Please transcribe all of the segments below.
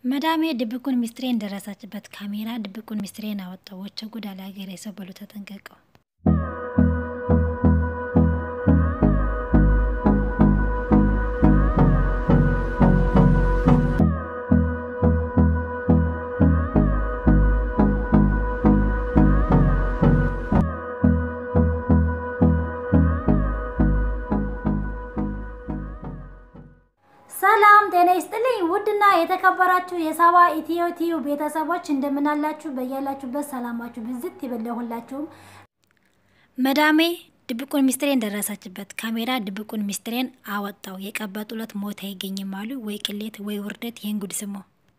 መዳሜ ድብቁን ሚስጥሬን ደረሰችበት ካሜራ ድብቁን ሚስጥሬን አወጣው ወቸ ጉድ አለ ሀገሬ ሰው በሉ ተጠንቀቀው ሰላም ጤና ይስጥልኝ። ውድና የተከበራችሁ የሳባ ኢትዮ ቲዩ ቤተሰቦች እንደምናላችሁ በያላችሁበት ሰላማችሁ ብዝት ይበለሁላችሁም። መዳሜ ድብቁን ሚስጥሬን ደረሰችበት ካሜራ ድብቁን ሚስጥሬን አወጣው የቀበጡለት ሞት አይገኝም አሉ ወይ ቅሌት ወይ ውርደት ይህን ጉድ ስሙ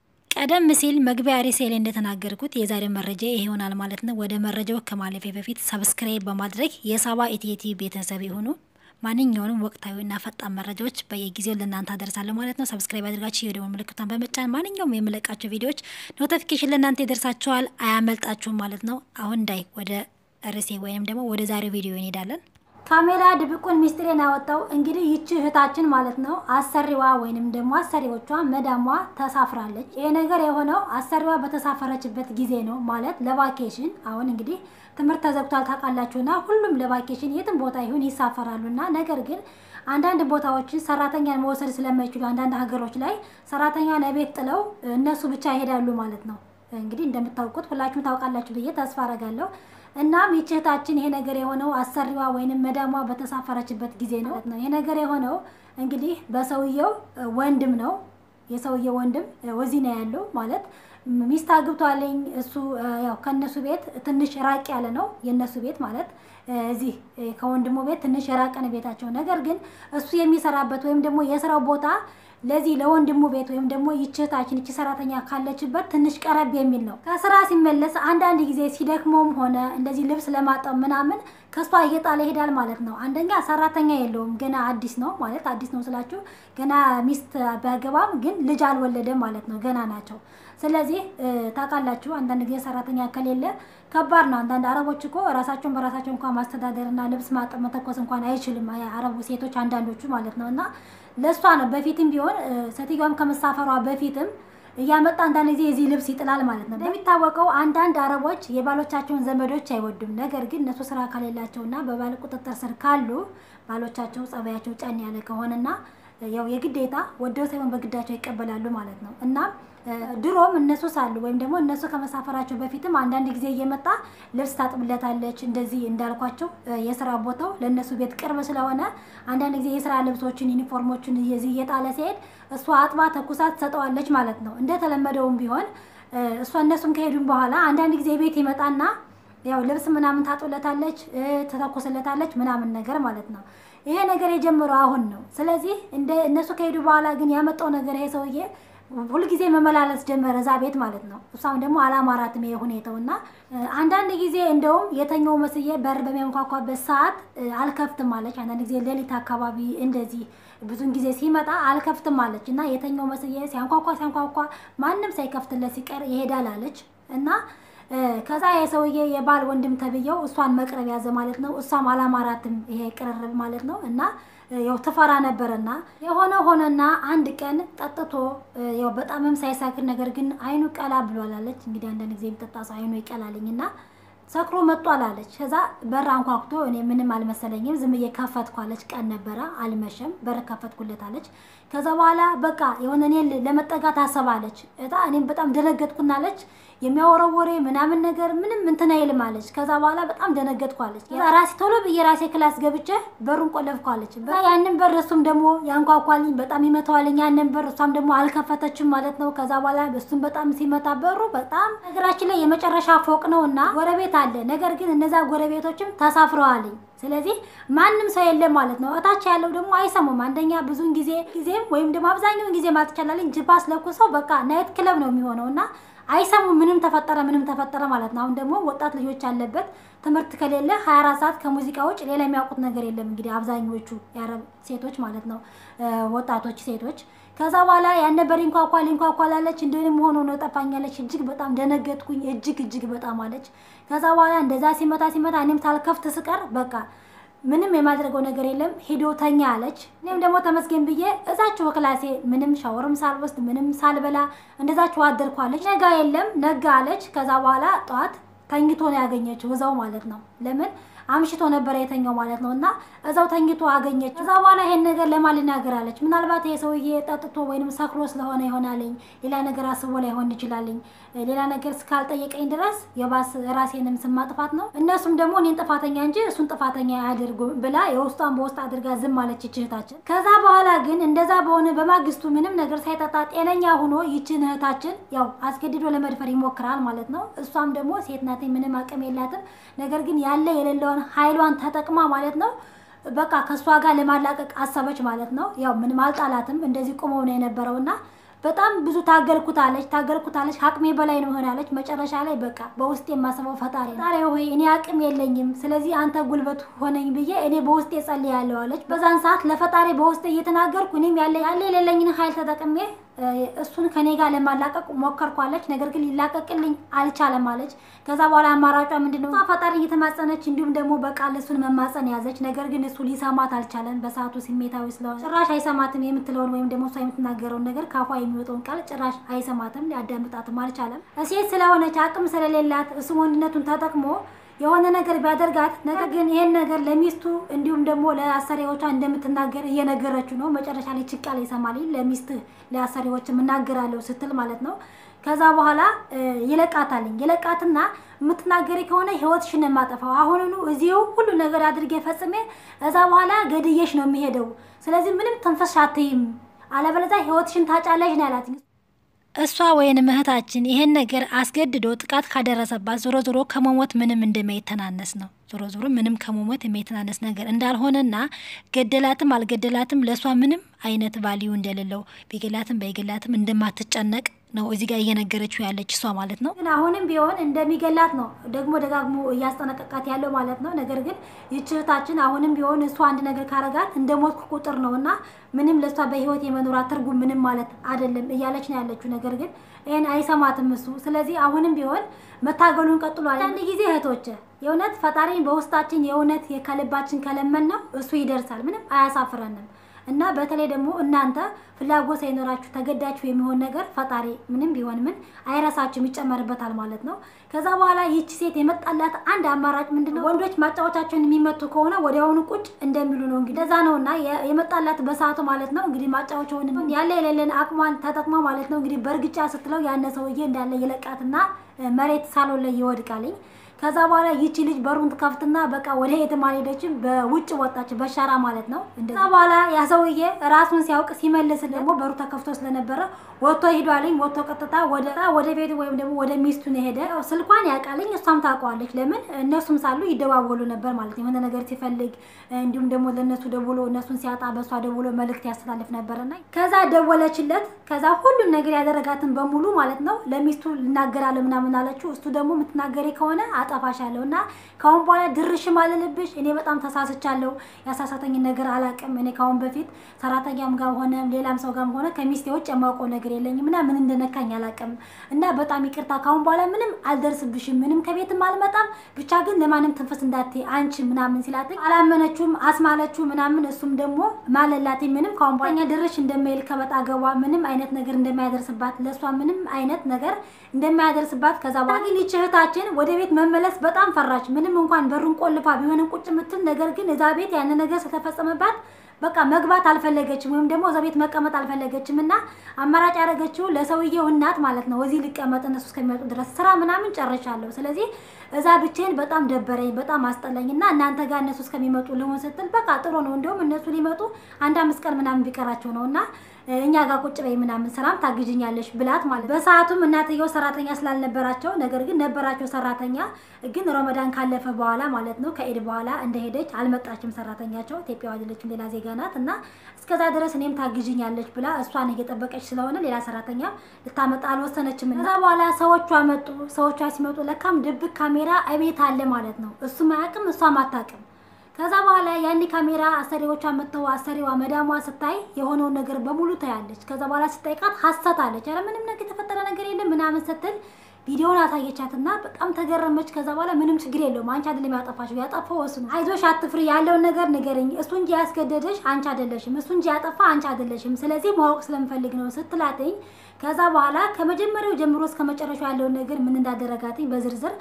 ቀደም ሲል መግቢያ ርዕሴ ላይ እንደተናገርኩት የዛሬ መረጃ ይሄ ይሆናል ማለት ነው ወደ መረጃው ከማለፌ በፊት ሰብስክራይብ በማድረግ የሳባ ኢትዮ ቲዩ ቤተሰብ የሆኑ ማንኛውንም ወቅታዊና ፈጣን መረጃዎች በየጊዜው ለእናንተ አደርሳለሁ ማለት ነው። ሰብስክራይብ አድርጋችሁ የደወል ምልክቷን በመጫን ማንኛውም የምለቃቸው ቪዲዮዎች ኖቲፊኬሽን ለእናንተ ይደርሳችኋል፣ አያመልጣችሁም ማለት ነው። አሁን እንዳይ ወደ ርዕሴ ወይም ደግሞ ወደ ዛሬው ቪዲዮ እንሄዳለን። ካሜራ ድብቁን ሚስጥሬን ያወጣው እንግዲህ ይቺ እህታችን ማለት ነው አሰሪዋ ወይንም ደግሞ አሰሪዎቿ መዳሟ ተሳፍራለች። ይሄ ነገር የሆነው አሰሪዋ በተሳፈረችበት ጊዜ ነው ማለት ለቫኬሽን። አሁን እንግዲህ ትምህርት ተዘግቷል ታውቃላችሁና ሁሉም ለቫኬሽን የትም ቦታ ይሁን ይሳፈራሉና ነገር ግን አንዳንድ ቦታዎች ሰራተኛን መውሰድ ስለማይችሉ አንዳንድ ሀገሮች ላይ ሰራተኛን ቤት ጥለው እነሱ ብቻ ይሄዳሉ ማለት ነው። እንግዲህ እንደምታውቁት ሁላችሁም ታውቃላችሁ ብዬ ተስፋ አረጋለሁ። እናም ይህች እህታችን ይሄ ነገር የሆነው አሰሪዋ ወይንም መዳሟ በተሳፈረችበት ጊዜ ነው ነው ይሄ ነገር የሆነው እንግዲህ በሰውየው ወንድም ነው። የሰውየው ወንድም ወዚህ ነው ያለው ማለት ሚስት አግብቷለኝ። እሱ ያው ከነሱ ቤት ትንሽ ራቅ ያለ ነው የነሱ ቤት ማለት እዚህ ከወንድሙ ቤት ትንሽ የራቀ ነው ቤታቸው። ነገር ግን እሱ የሚሰራበት ወይም ደግሞ የስራው ቦታ ለዚህ ለወንድሙ ቤት ወይም ደግሞ ይችታችን ይቺ ሰራተኛ ካለችበት ትንሽ ቀረብ የሚል ነው። ከስራ ሲመለስ አንዳንድ ጊዜ ሲደክመውም ሆነ እንደዚህ ልብስ ለማጠብ ምናምን ከሷ እየጣለ ይሄዳል ማለት ነው። አንደኛ ሰራተኛ የለውም ገና አዲስ ነው ማለት አዲስ ነው ስላችሁ ገና ሚስት ቢያገባም ግን ልጅ አልወለደም ማለት ነው። ገና ናቸው። ስለዚህ ታውቃላችሁ አንዳንድ ጊዜ ሰራተኛ ከሌለ ከባድ ነው። አንዳንድ አረቦች እኮ ራሳቸውን በራሳቸው እንኳን ማስተዳደርና ልብስ ማጠብ መተኮስ እንኳን አይችልም አረቡ ሴቶች አንዳንዶቹ ማለት ነው። እና ለእሷ ነው በፊትም ቢሆን ሴትዮዋም ከመሳፈሯ በፊትም እያመጣ አንዳንድ ጊዜ የዚህ ልብስ ይጥላል ማለት ነው። እንደሚታወቀው አንዳንድ አረቦች የባሎቻቸውን ዘመዶች አይወዱም። ነገር ግን እነሱ ስራ ከሌላቸውና በባል ቁጥጥር ስር ካሉ ባሎቻቸው ጸባያቸው ጫን ያለ ከሆነና ያው የግዴታ ወደው ሳይሆን በግዳቸው ይቀበላሉ ማለት ነው እና ድሮም እነሱ ሳሉ ወይም ደግሞ እነሱ ከመሳፈራቸው በፊትም አንዳንድ ጊዜ እየመጣ ልብስ ታጥብለታለች። እንደዚህ እንዳልኳቸው የስራ ቦታው ለእነሱ ቤት ቅርብ ስለሆነ አንዳንድ ጊዜ የስራ ልብሶችን፣ ዩኒፎርሞችን እየዚህ እየጣለ ሲሄድ እሷ አጥባ ተኩሳ ትሰጠዋለች ማለት ነው። እንደተለመደውም ቢሆን እሷ እነሱም ከሄዱም በኋላ አንዳንድ ጊዜ ቤት ይመጣና ያው ልብስ ምናምን ታጥብለታለች፣ ትተኩስለታለች ምናምን ነገር ማለት ነው። ይሄ ነገር የጀመረው አሁን ነው። ስለዚህ እንደ እነሱ ከሄዱ በኋላ ግን ያመጣው ነገር ይሄ ሰውዬ ሁልጊዜ መመላለስ ጀመረ እዛ ቤት ማለት ነው። እሷም ደግሞ አላማራትም ይሄ ሁኔታው እና አንዳንድ ጊዜ እንደውም የተኛው መስዬ በር በሚያንኳኳበት ሰዓት አልከፍትም አለች። አንዳንድ ጊዜ ሌሊት አካባቢ እንደዚህ ብዙን ጊዜ ሲመጣ አልከፍትም አለች እና የተኛው መስዬ ሲያንኳኳ ሲያንኳኳ ማንም ሳይከፍትለት ሲቀር ይሄዳል አለች እና ከዛ የሰውዬ የባል ወንድም ተብዬው እሷን መቅረብ ያዘ ማለት ነው። እሷም አላማራትም ይሄ ቅርርብ ማለት ነው እና ያው ትፈራ ነበረና የሆነ ሆነና አንድ ቀን ጠጥቶ ያው በጣምም ሳይሳክር ነገር ግን አይኑ ቀላ ብሏል አለች። እንግዲህ አንዳንድ ጊዜ የሚጠጣ ሰው አይኑ ይቀላልኝና ሰክሮ መጧል አለች። ከዛ በር አንኳኩቶ እኔ ምንም አልመሰለኝም ዝም ብዬ ከፈትኩ አለች። ቀን ነበረ አልመሸም፣ በር ከፈትኩለት አለች። ከዛ በኋላ በቃ የሆነ እኔን ለመጠጋት አሰባለች። እጣ እኔም በጣም ደነገጥኩና አለች የሚያወራው ወሬ ምናምን ነገር ምንም እንትን አይልም አለች። ከዛ በኋላ በጣም ደነገጥኩ አለች። ራሴ ቶሎ ብዬ ራሴ ክላስ ገብቼ በሩን ቆለፍኩ አለች። ያንን በር እሱም ደግሞ ያንኳኳልኝ በጣም ይመታዋልኝ ያንን በር፣ እሷም ደግሞ አልከፈተችም ማለት ነው። ከዛ በኋላ እሱም በጣም ሲመታ በሩ በጣም ነገራችን ላይ የመጨረሻ ፎቅ ነው እና ጎረቤት አለ። ነገር ግን እነዛ ጎረቤቶችም ተሳፍረዋልኝ። ስለዚህ ማንም ሰው የለም ማለት ነው። እታች ያለው ደግሞ አይሰሙም። አንደኛ ብዙን ጊዜ ጊዜም ወይም ደግሞ አብዛኛውን ጊዜ ማለት ይቻላልኝ ጅባስ ለኩሰው በቃ ናይት ክለብ ነው የሚሆነው እና አይሰሙም። ምንም ተፈጠረ ምንም ተፈጠረ ማለት ነው። አሁን ደግሞ ወጣት ልጆች ያለበት ትምህርት ከሌለ 24 ሰዓት ከሙዚቃ ውጭ ሌላ የሚያውቁት ነገር የለም። እንግዲህ አብዛኞቹ የአረብ ሴቶች ማለት ነው ወጣቶች ሴቶች። ከዛ በኋላ ያን ነበር ይንኳኳል ይንኳኳል አለች። እንደንም ሆኖ ነው ጠፋኛለች። እጅግ በጣም ደነገጥኩኝ። እጅግ እጅግ በጣም አለች። ከዛ በኋላ እንደዛ ሲመታ ሲመታ እኔም ታልከፍት ስቀር በቃ ምንም የማድረገው ነገር የለም ሄዶ ተኛ አለች። እኔም ደግሞ ተመስገን ብዬ እዛችሁ ክላሴ ምንም ሻወርም ሳልወስድ ምንም ሳልበላ እንደዛችሁ አደርኳለች። ነጋ የለም ነጋ አለች። ከዛ በኋላ ጠዋት ተኝቶ ነው ያገኘችው እዛው ማለት ነው። ለምን አምሽቶ ነበረ የተኛው ማለት ነው። እና እዛው ተኝቶ አገኘች። ከዛ በኋላ ይሄን ነገር ለማን ልናገር አለች። ምናልባት ይሄ ሰውዬ ጠጥቶ ወይንም ሰክሮ ስለሆነ ይሆናልኝ፣ ሌላ ነገር አስቦ ላይሆን ይችላልኝ። ሌላ ነገር እስካልጠየቀኝ ድረስ የባስ ራሴንም ስም ማጥፋት ነው። እነሱም ደግሞ እኔን ጥፋተኛ እንጂ እሱን ጥፋተኛ አያደርጉ ብላ የውስጧን በውስጥ አድርጋ ዝም አለች እህታችን። ከዛ በኋላ ግን እንደዛ በሆነ በማግስቱ ምንም ነገር ሳይጠጣ ጤነኛ ሆኖ ይችን እህታችን ያው አስገድዶ ለመድፈር ይሞክራል ማለት ነው። እሷም ደግሞ ሴት ናት፣ ምንም አቅም የላትም። ነገር ግን ያለ የሌለውን ኃይሏን ተጠቅማ ማለት ነው በቃ ከእሷ ጋር ለማላቀቅ አሰበች ማለት ነው። ያው ምንም አልጣላትም፣ እንደዚህ ቁመው ነው የነበረው እና በጣም ብዙ ታገልኩታለች ታገልኩታለች አቅሜ በላይ ነው ሆናለች። መጨረሻ ላይ በቃ በውስጥ የማስበው ፈጣሪ ፈጣሪ ሆይ እኔ አቅም የለኝም፣ ስለዚህ አንተ ጉልበት ሆነኝ ብዬ እኔ በውስጤ ጸልያለሁ አለች። በዛን ሰዓት ለፈጣሪ በውስጤ እየተናገርኩ እኔም ያለ ያለ የሌለኝን ኃይል ተጠቅሜ እሱን ከኔ ጋር ለማላቀቅ ሞከርኳለች። ነገር ግን ሊላቀቅልኝ አልቻለም አለች። ከዛ በኋላ አማራጯ ምንድነው? ፈጣሪ እየተማጸነች እንዲሁም ደግሞ በቃል እሱን መማጸን ያዘች። ነገር ግን እሱ ሊሰማት አልቻለም። በሰዓቱ ስሜታዊ ስለሆነ ጭራሽ አይሰማትም። የምትለውን ወይም ደግሞ እሷ የምትናገረውን ነገር ካፏ የሚወጣውን ቃል ጭራሽ አይሰማትም፣ ሊያዳምጣትም አልቻለም። ሴት ስለሆነች አቅም ስለሌላት እሱ ወንድነቱን ተጠቅሞ የሆነ ነገር ቢያደርጋት ነገር ግን ይሄን ነገር ለሚስቱ እንዲሁም ደግሞ ለአሰሪዎቿ እንደምትናገር እየነገረችው ነው። መጨረሻ ላይ ችቃል ይሰማል። ለሚስት ለአሰሪዎች የምናገራለሁ ስትል ማለት ነው። ከዛ በኋላ ይለቃታልኝ ይለቃትና የምትናገሪ ከሆነ ህይወትሽን የማጠፋው አሁኑኑ እዚሁ ሁሉ ነገር አድርጌ ፈጽሜ እዛ በኋላ ገድዬሽ ነው የሚሄደው። ስለዚህ ምንም ተንፈስ አትይም፣ አለበለዚያ ህይወትሽን ታጫለሽ ነው ያላት። እሷ ወይንም እህታችን ይሄን ነገር አስገድዶ ጥቃት ካደረሰባት ዞሮ ዞሮ ከመሞት ምንም እንደማይተናነስ ነው። ዞሮ ዞሮ ምንም ከመሞት የሚተናነስ ነገር እንዳልሆነና ገደላትም አልገደላትም ለእሷ ምንም አይነት ቫሊዩ እንደሌለው ቢገላትም ባይገላትም እንደማትጨነቅ ነው እዚህ ጋር እየነገረችው ያለች እሷ ማለት ነው። ግን አሁንም ቢሆን እንደሚገላት ነው ደግሞ ደጋግሞ እያስጠነቀቃት ያለው ማለት ነው። ነገር ግን ይህች እህታችን አሁንም ቢሆን እሷ አንድ ነገር ካረጋት እንደ ሞትኩ ቁጥር ነው እና ምንም ለእሷ በህይወት የመኖራት ትርጉም ምንም ማለት አይደለም እያለች ነው ያለችው። ነገር ግን ይህን አይሰማትም እሱ። ስለዚህ አሁንም ቢሆን መታገሉን ቀጥሏል። አንድ ጊዜ እህቶች የእውነት ፈጣሪን በውስጣችን የእውነት ከልባችን ከለመን ነው እሱ ይደርሳል። ምንም አያሳፍረንም። እና በተለይ ደግሞ እናንተ ፍላጎት ሳይኖራችሁ ተገዳችሁ የሚሆን ነገር ፈጣሪ ምንም ቢሆን ምን አይረሳችሁም፣ ይጨመርበታል ማለት ነው። ከዛ በኋላ ይቺ ሴት የመጣላት አንድ አማራጭ ምንድነው? ወንዶች ማጫወቻቸውን የሚመቱ ከሆነ ወዲያውኑ ቁጭ እንደሚሉ ነው። እንግዲህ እንደዛ ነው እና የመጣላት በሰዓቱ ማለት ነው። እንግዲህ ማጫወቻውን ያለ የሌለን አቅሟን ተጠቅማ ማለት ነው። እንግዲህ በእርግጫ ስትለው ያነ ሰውዬ እንዳለ ይለቃትና መሬት ሳሎን ላይ ይወድቃልኝ። ከዛ በኋላ ይቺ ልጅ በሩን ትከፍትና በቃ ወደ የትም አልሄደችም፣ በውጭ ወጣች፣ በሸራ ማለት ነው። ከዛ በኋላ ያ ሰውዬ ራሱን ሲያውቅ ሲመልስ ደግሞ በሩ ተከፍቶ ስለነበረ ወጥቶ ሂዷልኝ። ወጥቶ ቀጥታ ወደ ወደ ቤቱ ወይም ደግሞ ወደ ሚስቱ ነው ሄደ። ስልኳን ያውቃልኝ፣ እሷም ታውቀዋለች። ለምን እነሱም ሳሉ ይደዋወሉ ነበር ማለት ነው። የሆነ ነገር ሲፈልግ እንዲሁም ደግሞ ለእነሱ ደውሎ እነሱን ሲያጣ በእሷ ደውሎ መልእክት ያስተላልፍ ነበርና ከዛ ደወለችለት። ከዛ ሁሉን ነገር ያደረጋትን በሙሉ ማለት ነው ለሚስቱ ልናገራለሁ ምናምን አለችው። እሱ ደግሞ የምትናገሪ ከሆነ አጠፋሻለሁ እና ከአሁን በኋላ ድርሽ ማልልብሽ እኔ በጣም ተሳስቻለሁ። ያሳሳተኝ ነገር አላውቅም። እኔ ከአሁን በፊት ሰራተኛም ጋር ሆነ ሌላም ሰው ጋር ሆነ ከሚስቴ ውጭ የማውቀው ነገር የለኝም እና ምን እንደነካኝ አላውቅም እና በጣም ይቅርታ። ከአሁን በኋላ ምንም አልደርስብሽም፣ ምንም ከቤትም አልመጣም። ብቻ ግን ለማንም ትንፈስ እንዳትዪ አንቺ ምናምን ሲላትኝ አላመነችውም፣ አስማለችው ምናምን። እሱም ደግሞ ማለላትኝ ምንም ከአሁን በኋላ ድርሽ እንደማይል ከበጣ ገባ ምንም አይነት ነገር እንደማያደርስባት ለእሷ ምንም አይነት ነገር እንደማያደርስባት ከዛ በኋላ ግን ይህች እህታችን ወደ ቤት መመለስ በጣም ፈራች። ምንም እንኳን በሩን ቆልፋ ቢሆንም ቁጭ የምትል ነገር ግን እዛ ቤት ያን ነገር ስለተፈጸመባት በቃ መግባት አልፈለገችም፣ ወይም ደግሞ እዛ ቤት መቀመጥ አልፈለገችም። እና አማራጭ ያደረገችው ለሰውየው እናት ማለት ነው እዚህ ሊቀመጥ እነሱ እስከሚመጡ ድረስ ስራ ምናምን ጨርሻለሁ፣ ስለዚህ እዛ ብቻዬን በጣም ደበረኝ፣ በጣም አስጠላኝ እና እናንተ ጋር እነሱ እስከሚመጡ ልሆን ስትል በቃ ጥሩ ነው እንዲሁም እነሱ ሊመጡ አንድ አምስት ቀን ምናምን ቢቀራቸው ነው እና እኛ ጋር ቁጭ በይ ምናምን ስራም ታግዥኛለሽ ብላት ማለት በሰዓቱም እናትየው ሰራተኛ ስላልነበራቸው ነገር ግን ነበራቸው ሰራተኛ ግን ረመዳን ካለፈ በኋላ ማለት ነው ከኢድ በኋላ እንደሄደች አልመጣችም ሰራተኛቸው ኢትዮጵያ አይደለችም ሌላ ዜጋ ናት እና እስከዛ ድረስ እኔም ታግዥኛለች ብላ እሷን እየጠበቀች ስለሆነ ሌላ ሰራተኛ ልታመጣ አልወሰነችም ከዛ በኋላ ሰዎቿ መጡ ሰዎቿ ሲመጡ ለካም ድብቅ ካሜራ እቤት አለ ማለት ነው እሱም አያውቅም እሷም አታውቅም ከዛ በኋላ ያኔ ካሜራ አሰሪዎቿ መጥተው አሰሪዋ መዳሟ ስታይ የሆነውን ነገር በሙሉ ታያለች። ከዛ በኋላ ስጠይቃት ሀሰት አለች። ኧረ ምንም ነገር የተፈጠረ ነገር የለም ምናምን ስትል ቪዲዮውን አሳየቻትና በጣም ተገረመች። ከዛ በኋላ ምንም ችግር የለውም አንቺ አይደለም ያጠፋሽው፣ ያጠፋው እሱ ነው። አይዞሽ አትፍሪ፣ ያለውን ነገር ንገረኝ። እሱ እንጂ ያስገደደሽ አንቺ አይደለሽም፣ እሱ እንጂ ያጠፋ አንቺ አይደለሽም። ስለዚህ ማወቅ ስለምፈልግ ነው ስትላተኝ ከዛ በኋላ ከመጀመሪያው ጀምሮ እስከ መጨረሻው ያለውን ነገር ምን እንዳደረጋትኝ በዝርዝር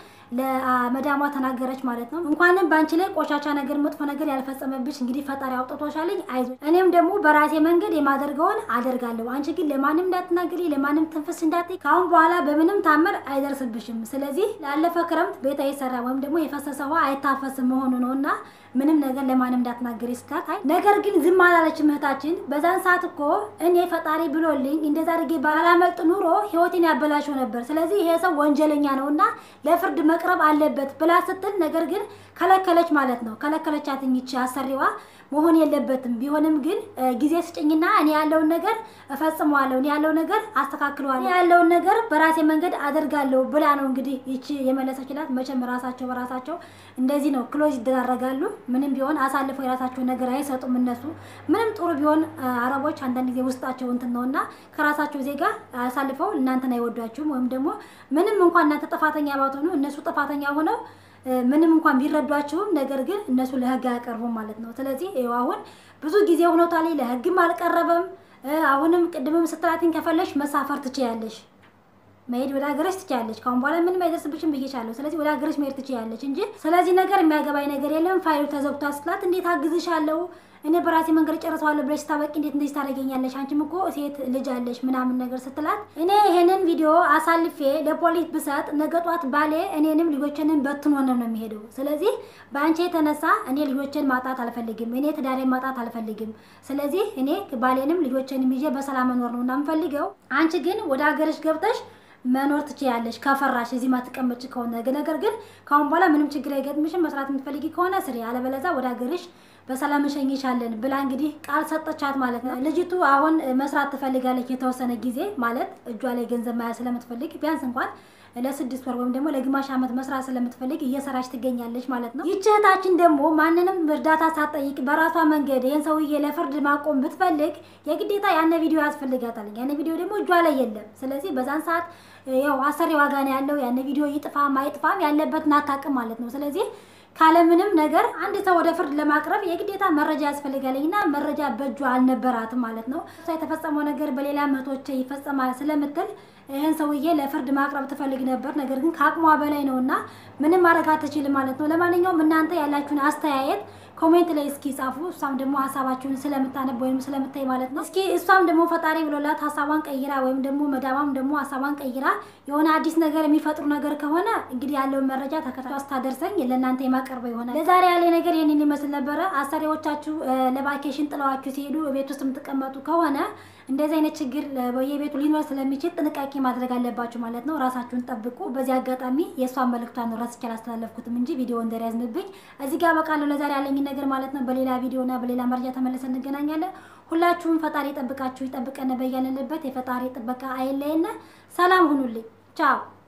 ለመዳሟ ተናገረች ማለት ነው። እንኳንም በአንቺ ላይ ቆሻሻ ነገር፣ መጥፎ ነገር ያልፈጸመብሽ እንግዲህ ፈጣሪ አውጥቶሻልኝ፣ አይዞሽ። እኔም ደግሞ በራሴ መንገድ የማደርገውን አደርጋለሁ። አንቺ ግን ለማንም እንዳትናገሪ፣ ለማንም ትንፍስ እንዳትይ። ከአሁን በኋላ በምንም ታምር አይደርስብሽም። ስለዚህ ላለፈ ክረምት ቤት አይሰራ ወይም ደግሞ የፈሰሰ ውሃ አይታፈስም መሆኑ ነው እና ምንም ነገር ለማንም እንዳትናገሪ ስታት፣ አይ ነገር ግን ዝም አላለችም እህታችን። በዛን ሰዓት እኮ እኔ ፈጣሪ ብሎልኝ እንደዛ አድርጌ ባላመልጥ ኑሮ ህይወቴን ያበላሸው ነበር። ስለዚህ ይሄ ሰው ወንጀለኛ ነው እና ለፍርድ መቅረብ አለበት ብላ ስትል፣ ነገር ግን ከለከለች ማለት ነው። ከለከለቻት ይቺ አሰሪዋ መሆን የለበትም ቢሆንም ግን ጊዜ ስጭኝና እኔ ያለውን ነገር እፈጽመዋለሁ፣ እኔ ያለውን ነገር አስተካክለዋለሁ፣ እኔ ያለውን ነገር በራሴ መንገድ አደርጋለሁ ብላ ነው እንግዲህ ይቺ የመለሰችላት። መቼም ራሳቸው በራሳቸው እንደዚህ ነው ክሎዝ ይደራረጋሉ። ምንም ቢሆን አሳልፈው የራሳቸውን ነገር አይሰጡም። እነሱ ምንም ጥሩ ቢሆን አረቦች አንዳንድ ጊዜ ውስጣቸው እንትን ነው እና ከራሳቸው ዜጋ አሳልፈው እናንተን አይወዷችሁም። ወይም ደግሞ ምንም እንኳን እናንተ ጥፋተኛ ባትሆኑ እነሱ ጥፋተኛ ሆነው ምንም እንኳን ቢረዷቸውም ነገር ግን እነሱ ለህግ አያቀርቡም ማለት ነው። ስለዚህ ይኸው አሁን ብዙ ጊዜ ሆኖታል፣ ለህግም አልቀረበም። አሁንም ቅድምም ስትላትኝ ከፈለሽ መሳፈር ትችያለሽ፣ መሄድ ወደ ሀገርሽ ትችያለሽ። ካሁን በኋላ ምንም አይደርስብሽም ብዬሻለሁ። ስለዚህ ወደ ሀገርሽ መሄድ ትችያለሽ እንጂ ስለዚህ ነገር የሚያገባኝ ነገር የለም። ፋይሉ ተዘግቷል ስትላት እንዴት አግዝሻለሁ እኔ በራሴ መንገድ ጨርሰዋለሁ ብለሽ ስታበቂ እንዴት እንደዚህ ታደርገኛለሽ? አንቺም እኮ ሴት ልጅ አለሽ ምናምን ነገር ስትላት እኔ ይሄንን ቪዲዮ አሳልፌ ለፖሊስ ብሰጥ ነገ ጧት ባሌ እኔንም ልጆችንን በትኖ ነው ነው የሚሄደው። ስለዚህ በአንቺ የተነሳ እኔ ልጆችን ማጣት አልፈልግም፣ እኔ ትዳሬን ማጣት አልፈልግም። ስለዚህ እኔ ባሌንም ልጆችንም ይዤ በሰላም መኖር ነው እና የምፈልገው። አንቺ ግን ወደ ሀገርሽ ገብተሽ መኖር ትችያለሽ ከፈራሽ እዚህ ማትቀመጭ ከሆነ ነገር ግን ከአሁን በኋላ ምንም ችግር አይገጥምሽም። መስራት የምትፈልጊ ከሆነ ስሪ፣ አለበለዛ ወደ ሀገርሽ በሰላም እንሸኝሻለን ብላ እንግዲህ ቃል ሰጠቻት ማለት ነው። ልጅቱ አሁን መስራት ትፈልጋለች የተወሰነ ጊዜ ማለት እጇ ላይ ገንዘብ መያዝ ስለምትፈልግ ቢያንስ እንኳን ለስድስት ወር ወይም ደግሞ ለግማሽ ዓመት መስራት ስለምትፈልግ እየሰራች ትገኛለች ማለት ነው። ይህች እህታችን ደግሞ ማንንም እርዳታ ሳትጠይቅ በራሷ መንገድ ይህን ሰውዬ ለፍርድ ማቆም ብትፈልግ የግዴታ ያነ ቪዲዮ ያስፈልጋታል። ያነ ቪዲዮ ደግሞ እጇ ላይ የለም። ስለዚህ በዛን ሰዓት ያው አሰሪ ዋጋ ነው ያለው። ያነ ቪዲዮ ይጥፋም አይጥፋም ያለበትን አታውቅም ማለት ነው። ስለዚህ ካለምንም ነገር አንድ ሰው ወደ ፍርድ ለማቅረብ የግዴታ መረጃ ያስፈልጋለኝ እና መረጃ በእጇ አልነበራትም ማለት ነው። እሷ የተፈጸመው ነገር በሌላ እህቶቼ ይፈጸማል ስለምትል ይህን ሰውዬ ለፍርድ ማቅረብ ትፈልግ ነበር። ነገር ግን ከአቅሟ በላይ ነው እና ምንም ማድረግ አትችልም ማለት ነው። ለማንኛውም እናንተ ያላችሁን አስተያየት ኮሜንት ላይ እስኪ ጻፉ። እሷም ደግሞ ሀሳባችሁን ስለምታነብ ወይም ስለምታይ ማለት ነው። እስኪ እሷም ደግሞ ፈጣሪ ብሎላት ሀሳቧን ቀይራ ወይም ደግሞ መዳማም ደግሞ ሀሳቧን ቀይራ የሆነ አዲስ ነገር የሚፈጥሩ ነገር ከሆነ እንግዲህ ያለውን መረጃ ተከታትላ ስታደርሰኝ ለእናንተ የማቀርበው ይሆናል። ለዛሬ ያለ ነገር ይህንን ይመስል ነበረ። አሰሪዎቻችሁ ለቫኬሽን ጥለዋችሁ ሲሄዱ ቤት ውስጥ የምትቀመጡ ከሆነ እንደዚህ አይነት ችግር በየቤቱ ሊኖር ስለሚችል ጥንቃቄ ማድረግ አለባችሁ ማለት ነው። ራሳችሁን ጠብቁ። በዚህ አጋጣሚ የእሷን መልእክቷን ነው ረስቼ አላስተላለፍኩትም እንጂ ቪዲዮ እንደያዝንብኝ እዚህ ጋር በቃለሁ። ለዛሬ ያለኝን ነገር ማለት ነው። በሌላ ቪዲዮና በሌላ መረጃ ተመልሰን እንገናኛለን። ሁላችሁም ፈጣሪ ይጠብቃችሁ፣ ይጠብቀን። በያለንበት የፈጣሪ ጥበቃ አይለየን። ሰላም ሁኑልኝ። ቻው